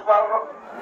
الأكبر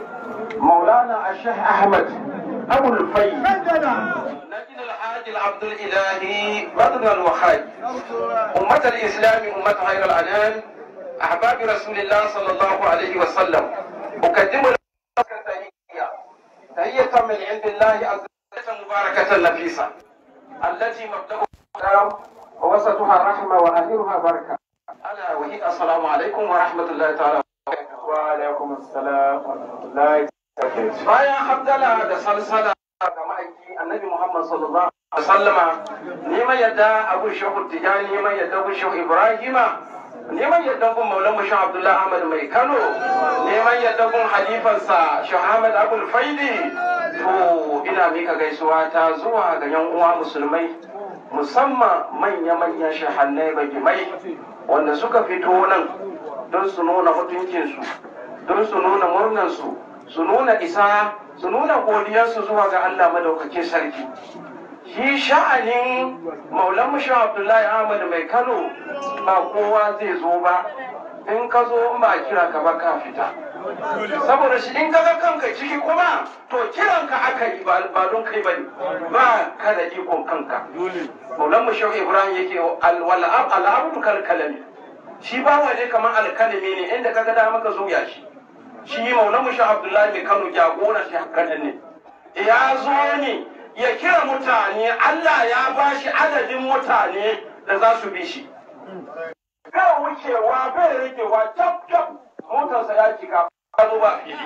مولانا الشيخ أحمد أبو الفي نجد الحاج العبد الإلهي بدر الوخاج أمة الإسلام أمة خير الأنام أحباب رسول الله صلى الله عليه وسلم أقدم لكم تحية تحية من عند الله عز وجل مباركة نفيسة التي مبدأها السلام ووسطها رحمة وآخرها بركة ألا وهي السلام عليكم ورحمة الله تعالى وعليكم السلام ورحمة الله وبركاته bayan hamdala da salsala ga ma'aiki annabi muhammad sallallahu alaihi wasallama neman yadda abu shehu tijani neman yadda abu shehu ibrahima neman yadda gun maulan mu shehu abdullahi ahmad mai kano neman yadda gun halifansa shehu ahmad abul faidi to ina mika gaisuwa ta zuwa ga yan uwa musulmai musamman manya-manyan shahannai bagimai wanda suka fito nan don su nuna mutuncinsu don su nuna murnansu su nuna isa su nuna godiyarsu zuwa ga Allah madaukakin sarki shi sha'anin maulan mushin abdullahi ahmad mai kano ba kowa zai zo ba in ka zo in ba kira ka ba ka fita saboda shi in kaga kanka ciki kuma to kiran ka aka yi ba don kai bane ba ka da ikon kanka maulan mushin ibrahim yake al'abdu kalkalami shi ba waje kamar alkalami ne inda kaga da maka zo ya shi shi maulan mushin abdullahi mai kano jagora shi hakanan ne ya zo ne ya kira mutane Allah ya ba shi adadin mutane da za su bi shi bai wucewa bai ragewa cap cap motarsa ya cika ka zo ba fili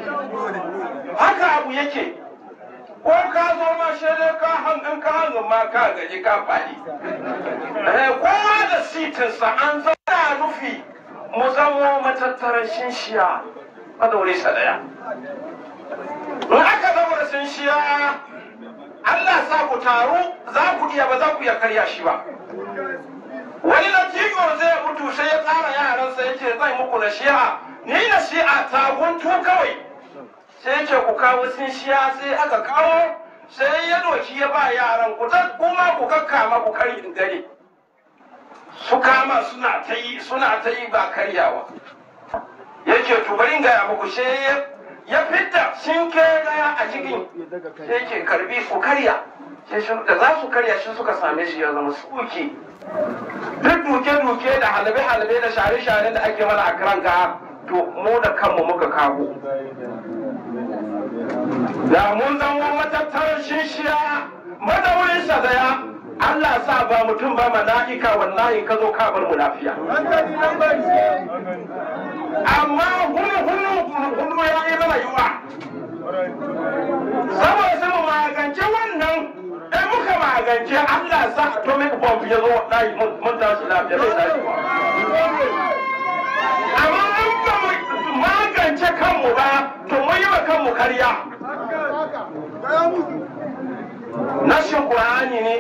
haka abu yake ko ka zo ma shaidai ka hangin ka hangin ma ka gaji ka faɗi kowa da sitinsa an zana nufi mu zamo matattarar shinshiya madaure sa daya in aka zama da shinshiya Allah sa ku taru za ku iya ba za ku iya karya shi ba wani latigo zai mutu sai ya tsara yaransa ya ce zai muku na shi'a ni na shi'a ta guntu kawai sai ce ku kawo shiya sai aka kawo sai ya doki ya ba yaran ku kuma ku kakkama ku kari in gani su kama suna ta yi suna ta yi ba karyawa yake to bari ga muku sai ya fitta shinke daya a cikin sai ke karbi ku karya sai da za su karya shi suka same shi ya zama suki duk duke-duke da halabe-halabe da share-share da ake mana a kiran ga to mu da kanmu muka kago da mun zama matattarar shishiya madaurin sa daya Allah sa ba mutum ba mala'ika wallahi ka zo ka bar mu lafiya amma hunu hunu hunu ya yi mana yiwa saboda sai mu magance wannan in muka magance Allah sa atomic bomb ya zo wallahi mun tashi lafiya bai tashi amma in ba mu magance kanmu ba to mun yi wa kanmu karya nashin Qur'ani ne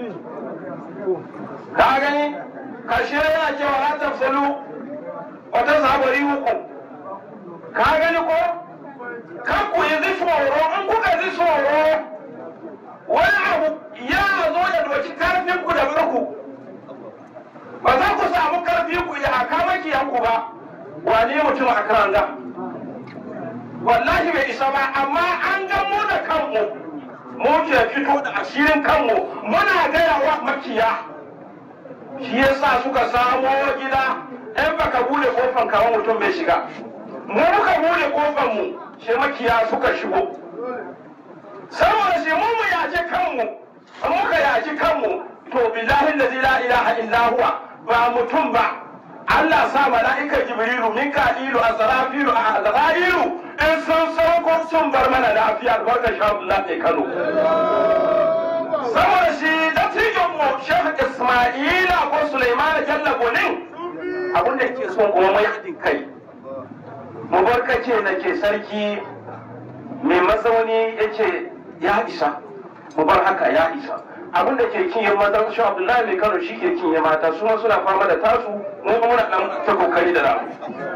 ka gani kashe yana cewa la tafsalu wata zabari uku ka gani ko kan ku yi tsoro in kuka ji tsoro wani abu ya zo ya doki karfin ku da murku ba za ku samu karfi ku ya aka makiyanku ba wane mutum a karanga wallahi bai isa ba amma an ga mu da kanmu mu ke fito da asirin kanmu muna gaya wa makiya shi yasa suka samo gida in baka bude kofan kawo mutum bai shiga mu muka bude kofan mu shi makiya suka shigo saboda shi mu mu yaji kanmu muka yaji kanmu to billahi allazi la ilaha illa huwa ba mutum ba Allah sa mala'ika Jibrilu Mika'ilu Azrafilu Azrailu in sun sauko sun bar mana lafiya albarka sha Allah ne Kano saboda shi dattijon mu Sheikh Isma'ila ko Sulaiman Jalla Gonin abin da ke son kuma mai haɗin kai mu barkace na ke sarki mai mazauni ya ce ya isa mu bar haka ya isa abin da ke kinye mata shi abdullahi mai kano shi ke kinye mata su ma suna fama da tasu mu kuma muna dan ta kokari da namu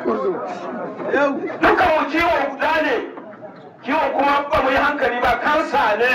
dukan mu kiwo guda ne kiwo kuma ba mu yi hankali ba kansa ne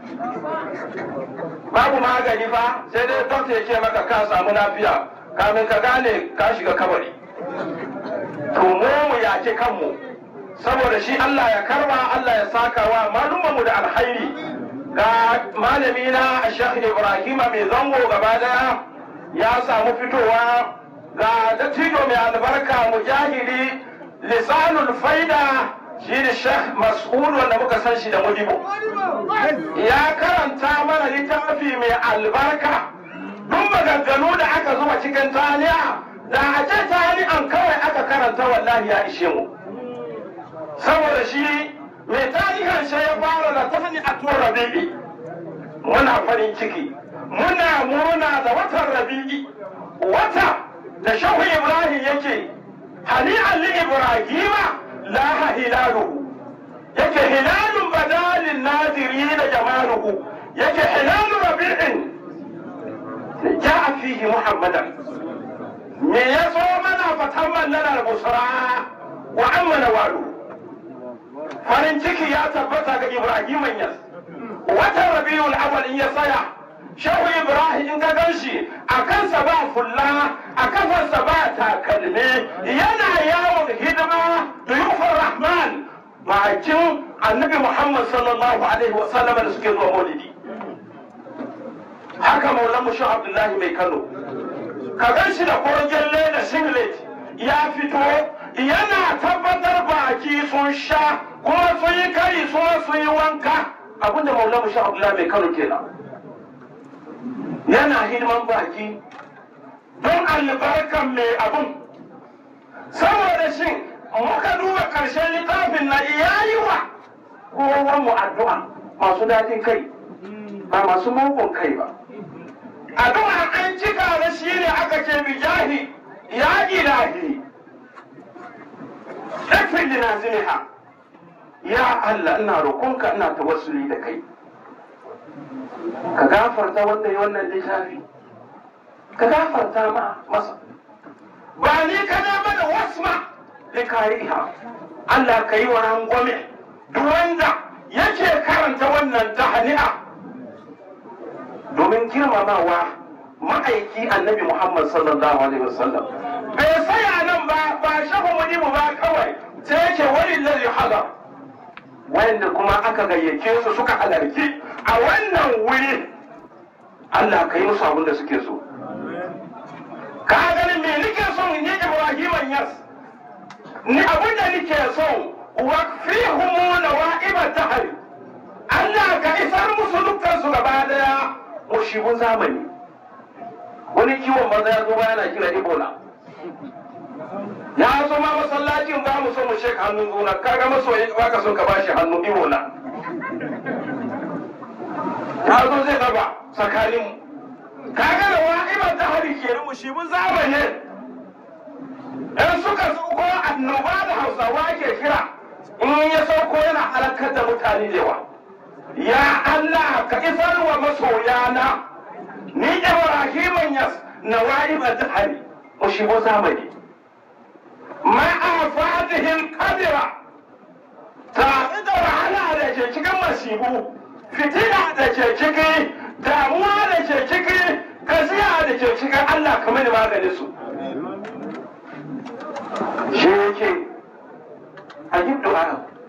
babu magani fa sai dai dokta ya ce maka ka samu lafiya kamin ka gane ka shiga kabari to mu mu yaki kanmu saboda shi Allah ya karba Allah ya saka wa malumanmu da alhairi ga malami na Sheikh Ibrahim mai zango gaba daya ya samu fitowa ga dattijo mai albarka mujahidi lisanul faida shi ne Sheikh Mas'ud wanda muka san shi da mudibo ya karanta mana littafi mai albarka duk maganganu da aka zuba cikin taliya da a ce taliyan kawai aka karanta wallahi ya ishe mu saboda shi mai tarihin shi ya fara da tahni a tuwar rabi'i muna farin ciki muna murna da watan rabi'i wata da shahu ibrahim yake hani'an li ibrahima laha hilaluhu yake hilalun badalin naziri da jamaluhu yake hilalu rabi'in ja'a fihi muhammadan me ya so mana fatan lana busra wa amma walu farin ciki ya tabbata ga ibrahim yas watan rabiul awwal in ya tsaya shehu ibrahim in ka ganshi a kansa ba fulla a kafarsa ba takalmi yana yawon hidima da yufar rahman bakin annabi muhammad sallallahu alaihi wasallam da suke zuwa maulidi haka maulan mushu abdullahi mai kano ka ganshi da korgelle da singlet ya fito yana tabbatar baki sun sha kuma sun yi kari kuma sun yi wanka abinda maulan mushu abdullahi mai kano kenan yana hidiman baki don albarkan mai abun saboda shi muka duba ƙarshen littafin na iyayi wa kowa mu addu'a masu daɗin kai ba masu mugun kai ba addu'a an cika da shi ne aka ce bijahi ya ilahi ɗafin linaziniha ya Allah ina roƙonka ina tawassuli da kai ka gafarta wanda ya wannan littafi ka gafarta ma masa ba ni ka da mana wasma da kariha Allah ka yi wa rangwame duk wanda yake karanta wannan tahani'a domin girmamawa ma'aiki annabi Muhammad sallallahu alaihi wasallam bai saya nan ba ba shafa mu ba kawai sai yake wani lalli hadar wanda kuma aka gayyace su suka halarci a wannan wuri Allah ka yi musu abin da suke so ka ganin me nike son ni Ibrahim yas ni abin da nike so wa fihumu nawa'iba tahri Allah ka isar musu dukkan su gaba daya mushibun zamani wani kiwon maza ya zo yana kira Ebola ya zo ma masallacin ba mu so mu shek hannun juna kaga masoyi ba ka son ka bashi hannu Ebola ya zo zai raba tsakanin kaga da wa'ibar ta hari ke mu shi mun zamani in suka sauko annoba da hausawa ke kira in ya sauko yana halakar da mutane da yawa ya Allah ka isar wa masoyana ni Ibrahim yas na wa'ibar ta hari mu shi mun zamani ma'a fatihin kadira ta da wahala da ke cikin masibu fitina da ke ciki damuwa da ke ciki gaziya da ke cikin Allah ka mani magani su shi yake a yi du'a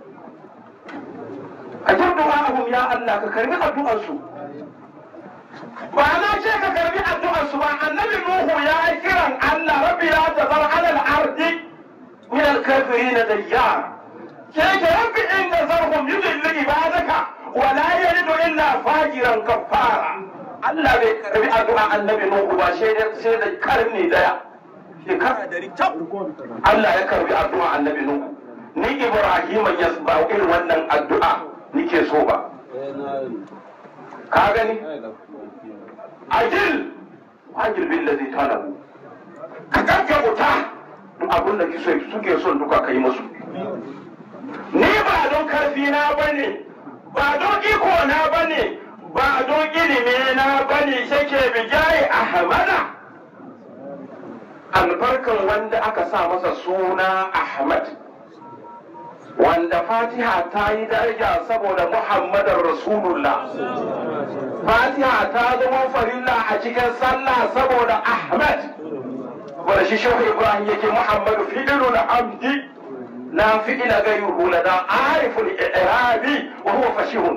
a yi du'a ya Allah ka karbi addu'ar su ba na ce ka karbi addu'ar su ba annabi Nuhu ya yi kiran Allah rabbi la tazar ala al-ardi min al-kafirin dayyar ke ke rabbi in tazarhum yudillu ibadaka wala yalidu illa fajiran kafara Allah bai karbi addu'a annabi Nuhu ba sai da sai da karni daya shekara dari tab Allah ya karbi addu'a annabi Nuhu ni Ibrahim ya ba irin wannan addu'a nike so ba ka gani ajil ajil billazi talabu ka gaggauta duk abin da suke son duka kai musu ni ba don karfi na bane ba don iko na bane ba don ilimi na bane shake bijaye ahmada albarkan wanda aka sa masa suna ahmad wanda fatiha ta yi daraja saboda muhammadar rasulullah fatiha ta zama farilla a cikin sallah saboda ahmad wanda shi shehu ibrahim yake muhammadu fi'ilul hamdi لا فعل غيره لدى عارف الإعراب وهو فشيح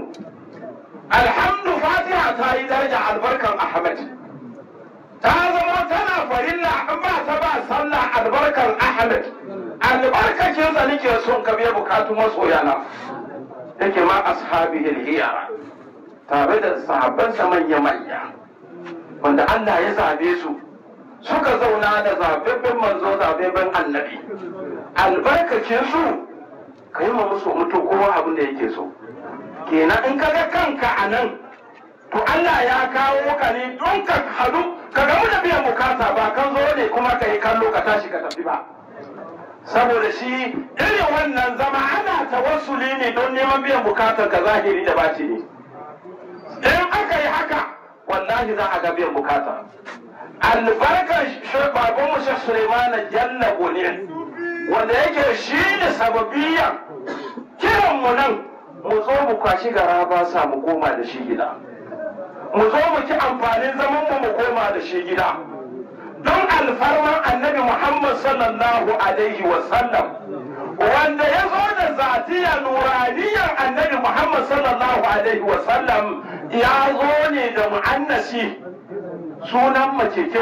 الحمد فاتحة تاي درجة البركة أحمد ta zama tana farilla in ba ta ba sallah albarkar ahmed albarkacin sa nake son ka biya bukatu masoyana yake ma ashabi hiyara tare da sahabbansa manya manya wanda Allah ya zabe su suka zauna da zababben manzo zababben annabi albarkacin su ka yi ma musu mutu kowa abin da yake so kenan in ka ga kanka a nan to Allah ya kawo ka ne don ka hadu ka gamu da biyan bukata ba kan zo ne kuma ka yi kallo ka tashi ka tafi ba saboda shi irin wannan zama ana tawassuli ne don neman biyan bukatar ka zahiri da batini in aka yi haka wallahi za a ga biyan bukata albarkar baban mu Sheikh Suleiman Jalla ne wanda yake shi ne sababiyan kiran mu nan mu zo mu kwashi gara ba sa mu koma da shi gida mu zo mu ci amfanin zaman mu mu koma da shi gida don alfarman annabi Muhammad sallallahu alaihi wa sallam wanda ya zo da zatiya nuraniyar annabi Muhammad sallallahu alaihi wa sallam ya zo ne da mu'annasi sunan mace ce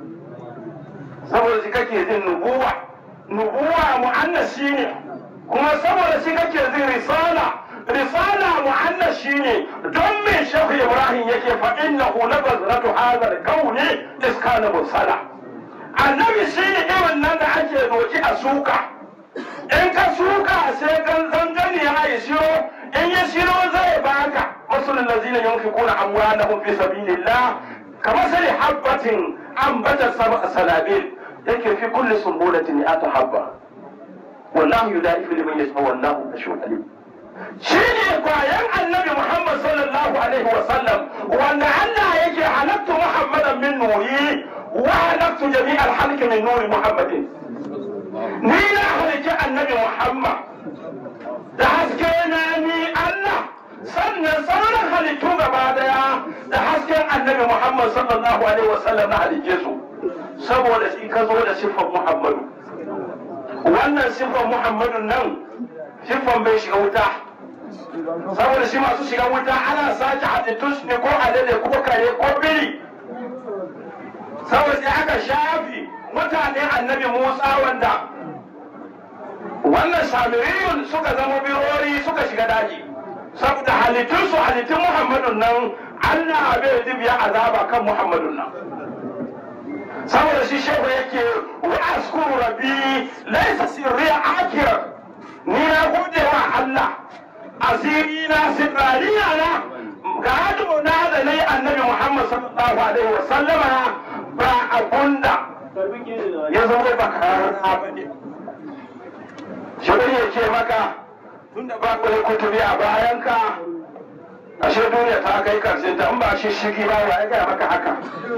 saboda shi kake jin nubuwa nubuwa mu'annasi ne kuma saboda shi kake jin risala risala mu'annas shine don me shehu ibrahim yake fa innahu la bazratu hadha al-kauni iskana mursala annabi shine irin nan da ake doki a suka in ka suka sai kan zangani ya yi shiro in ya shiro zai baka masulun lazina yunfiquna amwalahum fi sabilillah kamasali habbatin ambatat sab'a sanabil yake fi kulli sumbulatin mi'atu habba wallahu yudaifu liman yasha wallahu ashhadu alim shi ne kwayan annabi Muhammad sallallahu alaihi wa sallam wanda Allah yake halattu Muhammadan min nuri wa halattu jami'al halki min nuri Muhammadin ni na halice annabi Muhammad da haske na ni Allah sannan sauran halittu gaba daya da hasken annabi Muhammad sallallahu alaihi wa sallam na halice su saboda shi ka zo da siffar Muhammadu wannan siffar Muhammadu nan siffar bai shiga wuta saboda shi masu shiga wuta ana sake halittun su ne ko alade ko kare ko biri saboda sai aka shafi mutane annabi musa wanda wannan samiriyun suka zama birori suka shiga daji saboda halittun su halittun muhammadun nan allah bai dibiya azaba kan muhammadun nan saboda shi shehu yake wa askuru rabbi laisa sirriya akira ni na gode wa allah asiri na sirraniya na gado na da na yi annabi Muhammad sallallahu alaihi wa sallama ba abunda ya zama ba karara ba ne. Shi ya ce maka tunda ba ku kutubi a bayanka ashe duniya ta kai karshen ta in ba shi shigi ba wa ya gaya maka haka.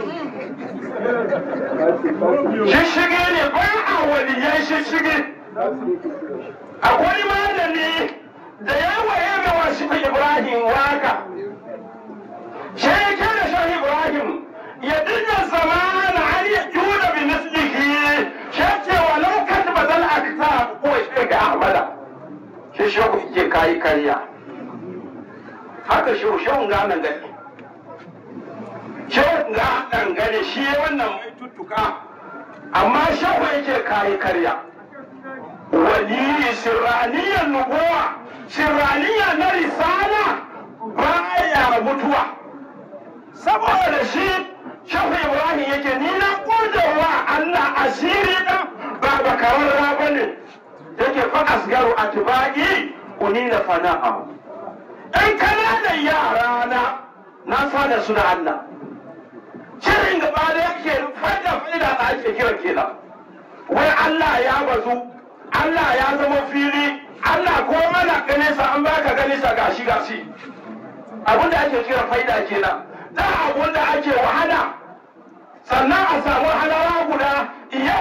Shishigi ne ba a waliyan shishigi. Akwai malami da yawa ya ga wasu Ibrahim waka. Shi ya kira shi Ibrahim ya dinga zamana an ya juna bi mislihi shi ce walau kan bazal akta ko shi ga Ahmada. Shi shi ku ke kayi karya. Haka shi shi ga nan gani. Shi ga nan gani shi wannan mai tuttuka amma shi yake kayi karya. Wali sirraniyar nubuwa sirraniya na risala baya mutuwa saboda shi shafi ibrahim yake ni na wa allah asiri na ba bakararra ba ne yake fa asgaru atibagi uni na fana'a in kana da yara na na sada su da allah shirin gaba da yake fada fada da ake kira kenan wai allah ya bazu allah ya zama fili Allah ko mana ganisa an baka ganisa gashi gashi abin da ake kira faida kenan da abin da ake wahala sannan a samu halawa guda yau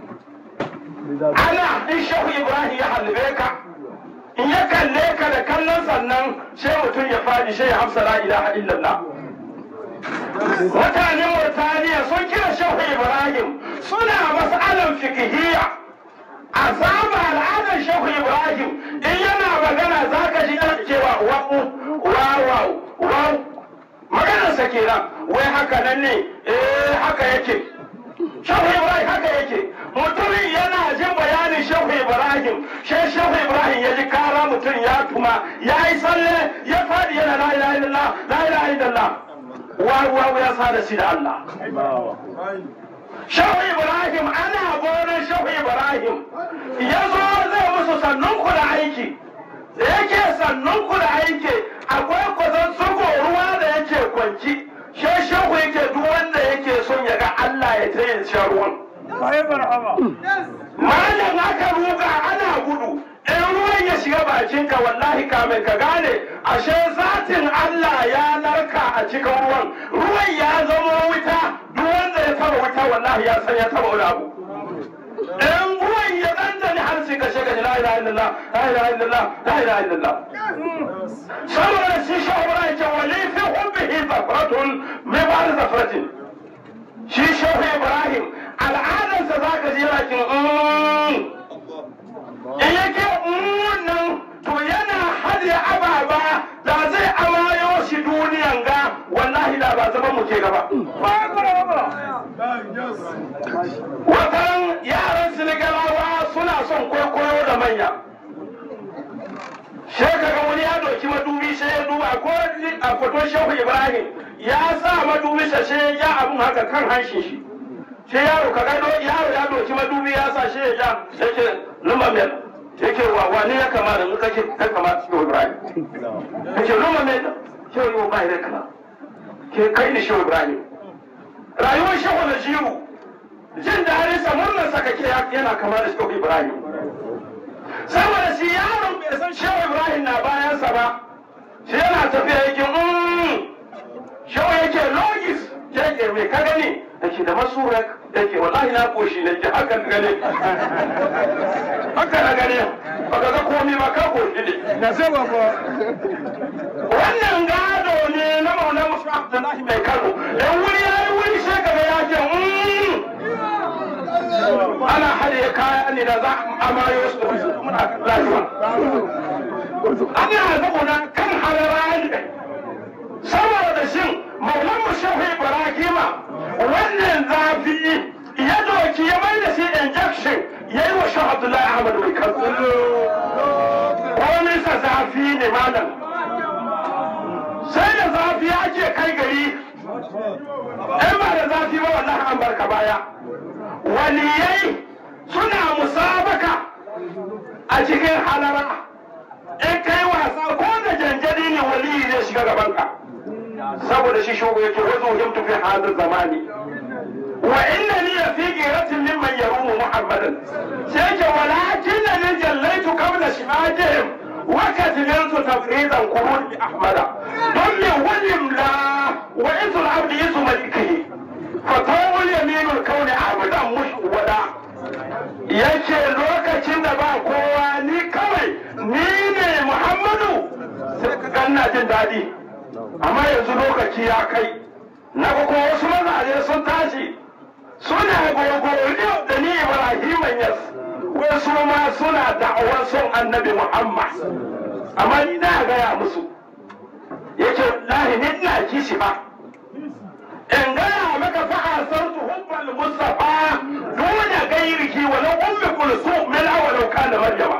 ana in shehu ibrahim ya halbe ka in ya kalle ka da kallon sannan sai mutum ya fadi sai ya hamsa la ilaha illallah mutanen murtaniya sun kira shehu ibrahim suna mas'alan fikihiyya a saba al'adar shehu ibrahim in yana magana za ka ji yana cewa wa'u wawau wau maganarsa kenan wai haka nan ne eh haka yake shehu ibrahim haka yake mutumin yana jin bayanin shehu ibrahim shi shehu ibrahim ya ji kara mutum ya tuma ya yi tsalle ya faɗi yana la ilaha illallah la ilaha illallah wawu ya sa da shi da allah shehu ibrahim ana gonar shehu ibrahim ya zo zai musu sannun ku da aiki da yake sannun ku da aiki akwai kwazon suko ruwa da yake kwanci she shehu yake duk wanda yake son ya ga allah ya ta yin shan ruwan malam aka ruga ana gudu in ruwan ya shiga bakinka wallahi kamin ka gane ashe zatin Allah ya narka a cikin ruwan ruwan ya zama wuta duk wanda ya taba wuta wallahi ya san ya taba wani abu in ruwan ya dandane har sai ka shiga la ilaha illallah la ilaha illallah la ilaha illallah saboda shi shawara yake wali fi hubbihi zafratun mai ba da zafratin shi shehu ibrahim al'adarsa za ka ji yana kin in yake nan to yana hadiya ababa da zai amayo shi duniyan ga wallahi da ba zaman mu ke gaba watan yaran sinigalawa suna son kwaikwayo da manya shekaga wani ya doki madubi sai ya duba ko a foton shehu ibrahim ya sa madubi sai ya abun haka kan hanshin shi sai yaro ka gado yaro ya doki madubi ya sa shi ya ja sai ce lumba mel yake wa wani ya kama da muka ce ka kama shi Ibrahim yake lumba mel shi yau ba ya kama ke kai ni shi Ibrahim rayuwar shi wala jiru jin daɗin sa murnar sa kake yana kama da shi Ibrahim saboda shi yaron bai san shi Ibrahim na bayan sa ba shi yana tafiya yake shi yake logis yake mai ka gani yake da masurak yake wallahi na koshi ne ke haka na gane haka na gane baka ga komai ba ka koshi ne Na sai ba ba. wannan gado ne na maula musu abdullahi mai kano in wuri ya yi wuri sai kaga ya ce "Mm." ana hade kaya ne da za a amayo su muna lafiya ana zauna kan halara ne saboda shin maulan mu shehu ibrahima wannan zafi ya doki ya mai da shi injection ya yi wa shehu abdullahi ahmad mai kansu wani sa zafi ne malam sai da zafi ake kai gari in ba da zafi ba wallahi an barka baya waliyai suna musabaka a cikin halara in kai wasa ko da janjani ne waliyi zai shiga gabanka saboda shi shugo yake wazo himtu fi hadin zamani wa inna ni fi giratin mimman yarumu muhammadan sai ke walakin ni jallaitu qabla shimajihim wa kadhiltu tafridan qurun bi ahmada don me walim la wa izul abdi yasu malikihi fatawul yaminul kauni abadan mushwada yace lokacin da ba kowa ni kawai ni ne muhammadu sai ka ganna jin daɗi amma yanzu lokaci ya kai na ga kuma wasu mazaje sun tashi suna gogoriyo da ni ibrahim yas wasu ma suna da'awar son annabi muhammad amma ni na gaya musu yake lahi ni ina kishi ba in gaya maka fa'a san su hubbal mustafa dole gairiki walau ummi kulsum min awalau kana maryama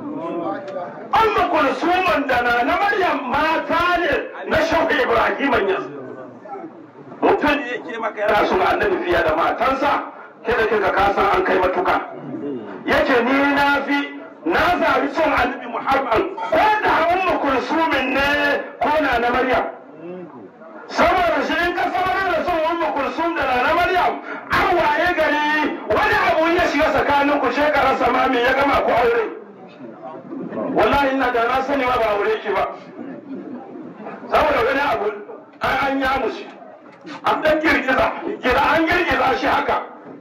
amma kulsuman da na na maryam mata ne na shauka ibrahim yas mutum ne yake maka yana son annabi fiye da matansa kada kika kasan an kai matuka yace ni na fi na zabi son annabi muhammad ko da ummu kulsumin ne ko na na maryam saboda shi in ka sanar da son ummu kulsum da na maryam an waye gari wani abu ya shiga tsakanin ku shekarar samami ya gama ku aure wallahi ina da na sani ma ba aure ki ba saboda wani abu an an ya mushi an dan girgiza gira an girgiza shi haka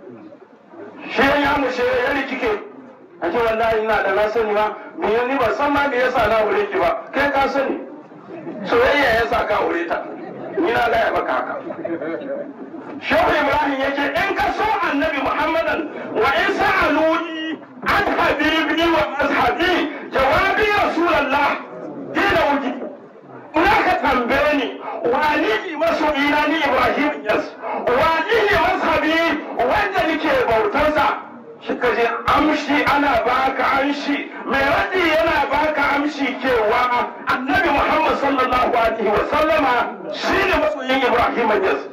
shi ya mushe ya rikike a ce wallahi ina da na sani ma me ni ba san ma me yasa na aure ki ba kai ka sani soyayya yasa ka aure ta ni na gaya maka haka Shehu Ibrahim yake in ka so annabi Muhammadan wa in sa'aluni an habibi wa mazhabi jawabi rasulullah dina wuji ina ka tambaye ni wani ne masoyina ni ibrahim yas wani ne mazhabi wanda nake bautarsa shi ka je amshi ana baka amshi mai radi yana baka amshi cewa annabi muhammad sallallahu alaihi wa sallama shi ne masoyin ibrahim yas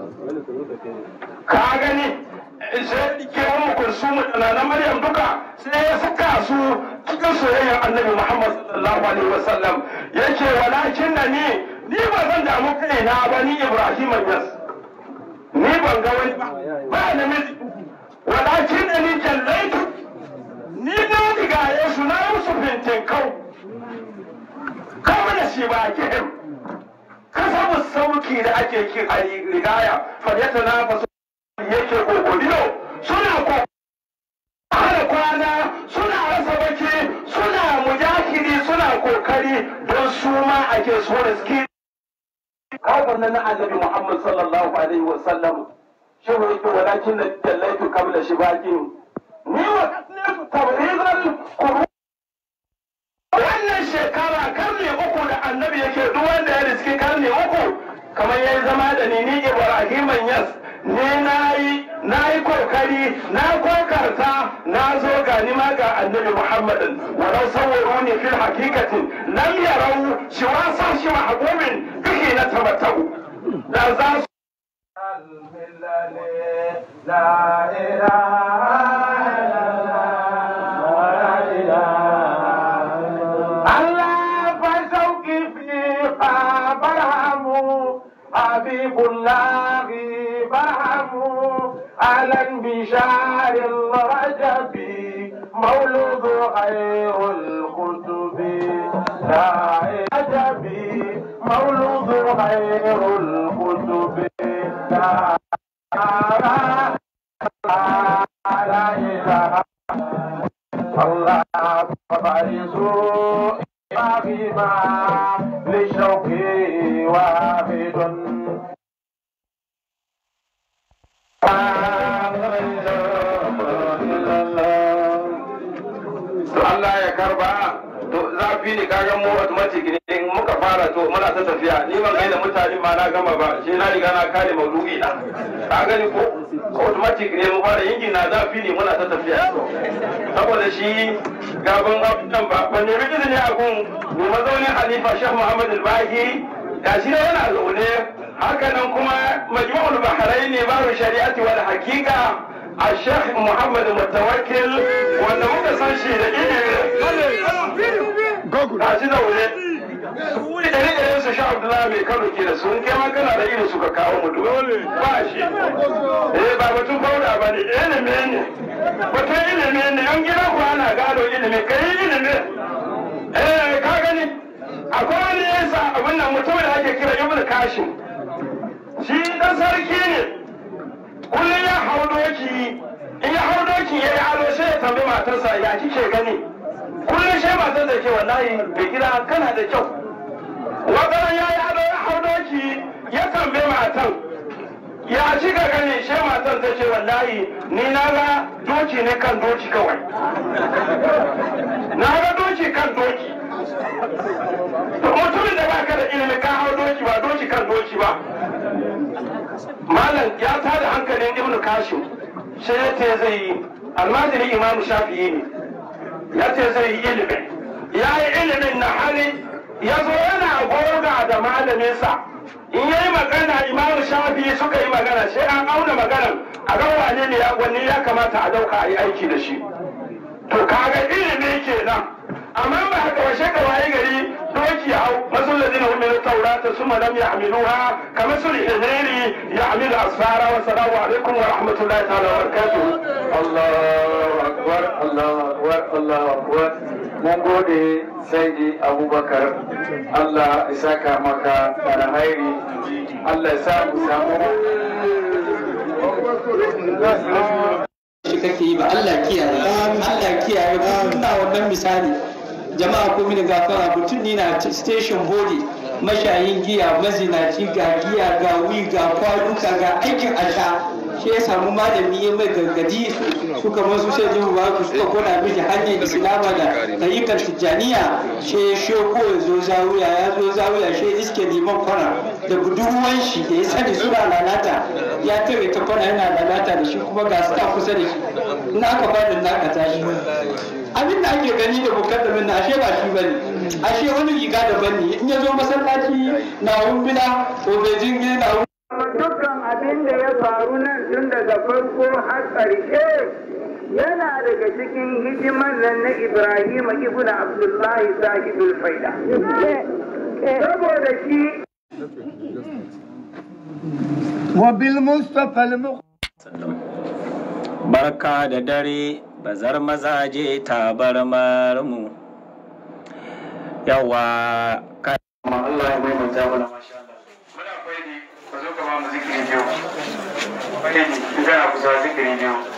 ka gani sai ke wani kulsumu da na maryam duka sai ya saka su cikin soyayyar annabi muhammad sallallahu alaihi wa sallam yake walakin da ni ni ba zan damu kaina ba ni ibrahim yas ni ban ga wani ba ba namiji walakin da ni jallaitu ni na rigaye su na musu fintin kau kawai da shi ba ke kasabu sauki da ake kin a rigaya faryata na faso yake kokodiyo suna ko hana kwana suna rasa baki suna mujahidi suna kokari don su ma ake so da suke kawai nan na annabi muhammad sallallahu alaihi wa sallam shi ne yake walakin da jallaitu kabla shi baki ni wa kasnetu tabrizal qur'an wannan shekara karni uku da annabi yake duk wanda ya riski karni uku kamar ya zama da ni ni ibrahim yas ne na yi na yi kokari na kokarta na zo ga ni ma ga annabi muhammadin walau sawwaru ne fil hakikatin lam yarau shi wasa shi mahbumin bihi na tabattau da za su لا إله إلا الله لا إله الله فشوقي فيها برهم حبيب الله برهم على انبشار الرجب مولود خير الكتب لا عجب مولود خير الكتب لا لا إله الله فبارزوا بما للشوق واحد to Allah ya karba to zafi ne kaga mu automatic ne in muka fara to muna ta tafiya ni ban gaida mutane ma na gama ba shi na riga na kare maudu'i na ka gani ko automatic ne mu fara yin na zafi ne muna ta tafiya saboda shi gaban abin ba ban nemi izini a gun mu mazaunin Halifa Sheikh Muhammad Al-Bahi gashi ne yana zaune haka nan kuma majmu'ul bahrain ne babu shari'ati wal haqiqa الشيخ محمد المتوكل wanda muka san shi da ilimi ga shi da wuri wuri da rike su sha Abdullahi mai Kano ke da sun kai ma kana da ilimi suka kawo mutu ba shi eh ba batun fauda ba ne ilimi ne batun ilimi ne an gina ku ana gado ilimi kai ilimi eh ka gani akwai wani yasa abin nan mutum da ake kira Ibn Kashim shi dan sarki ne kullum ya hau doki in ya hau doki ya yi ado sai ya tambayi matarsa ya kike gani kullum sai matar da ke wallahi bai gida kana da kyau wata ya yi ado ya hau doki ya tambayi matan ya kika gani sai matar ta ce wallahi ni na ga doki ne kan doki kawai na ga doki kan doki mutumin da baka da ilimi ka hau doki ba doki kan doki ba malam ya tada hankalin ibnu kashim sai ya ce zai yi almajiri imam shafi'i ne ya ce zai yi ilimi ya yi ilimin na hali ya zo yana goga da malaminsa in yayi magana imam shafi'i suka yi magana sai an auna maganan a ga wane ne wanne ya kamata a dauka a yi aiki da shi to kaga ilimi kenan amma ba haka ba shaka waye gari doki hau masul ladina hum min tawrata summa lam yahmiluha kama sul himari yahmilu asfara wa salamu alaikum wa rahmatullahi ta'ala wa barakatuh Allahu akbar Allahu akbar Allahu akbar mun gode sai Abubakar Allah ya saka maka alhairi Allah ya sa mu samu shi kake yi ba Allah kiyaye Allah kiyaye ba ina wannan misali jama'a ko mini gafara mutum ni na station body mashayin giya mazinaci ga giya ga wi ga kwaduka ga aikin asha shi ya samu malami ya mai gargadi suka masu sai jin ba ku suka kona miki hanyar islama da ayyukan tijjaniya shi ya shoko ya zo zawiya ya zo zawiya shi ya iske liman kwana da budurwan shi da ya sani suna lalata ya tare ta kwana yana lalata da shi kuma ga su kusa da shi in aka bada na ka tashi abin da ake gani da mukaddamin na ashe ba shi bane ashe wani riga daban ne in ya zo masallaci na wumbila ko bai jinge na dukkan abin da ya faru nan tun daga farko har ƙarshe yana daga cikin hidiman nan na Ibrahim ibn Abdullahi sahibul faida. Saboda shi وبالمصطفى المختار barka da dare bazar mazaje tabarmar mu yawa ka amma Allah ya maimaita mana masha Allah muna faidi ka zo ka ba mu zikiri biyu faidi in kana kusa zikiri biyu